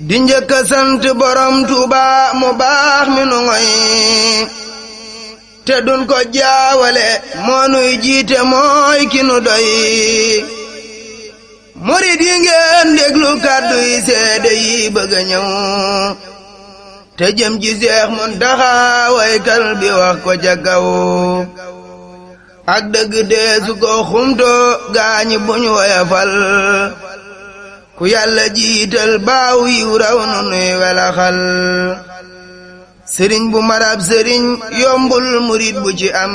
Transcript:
di njëkk a sant borom Tuuba mu baax mi nu ngoy te dun ko jaawale moo nuy jiite mooy ki nu doy murid yi ngeen déglu kàddu yi seede yi bëgg a ñëw te jëm ji Seex Muntaxa waykal bi wax ko ca kaw ak dëgg deesu ko xumto gaañi buñ woyafal ku yàlla jiital baaw yiw raw nu nuy welaxal sëriñ bu marab sëriñ yombul murid bu ci am